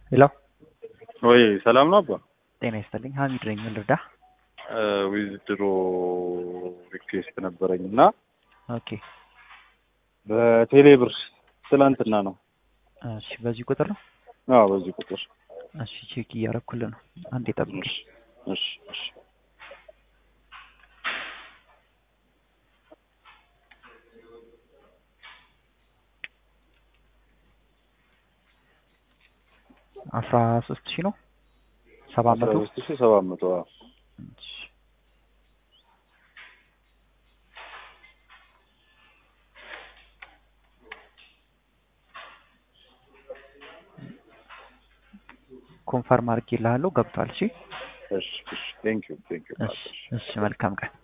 ሄሎ ወይ ሰላም ነው አባ? ጤና ይስጥልኝ። ሀሚድ ነኝ። ምን ልርዳ? ዊዝድሮ ሪኩዌስት ነበረኝ እና ኦኬ በቴሌ ብር ትላንትና ነው። እሺ፣ በዚህ ቁጥር ነው? አዎ በዚህ ቁጥር። እሺ፣ ቼክ እያረኩልህ ነው። አንዴ ጠብቅ። እሺ እሺ እሺ አስራ ሶስት ሺህ ነው ሰባት መቶ አስራ ሶስት ሺህ ሰባት መቶ አዎ። እሺ። ኮንፈርም አድርጌልሃለሁ ገብቷል። እሺ እሺ እሺ ቴንክ ዩ ቴንክ ዩ እሺ እሺ መልካም ቀን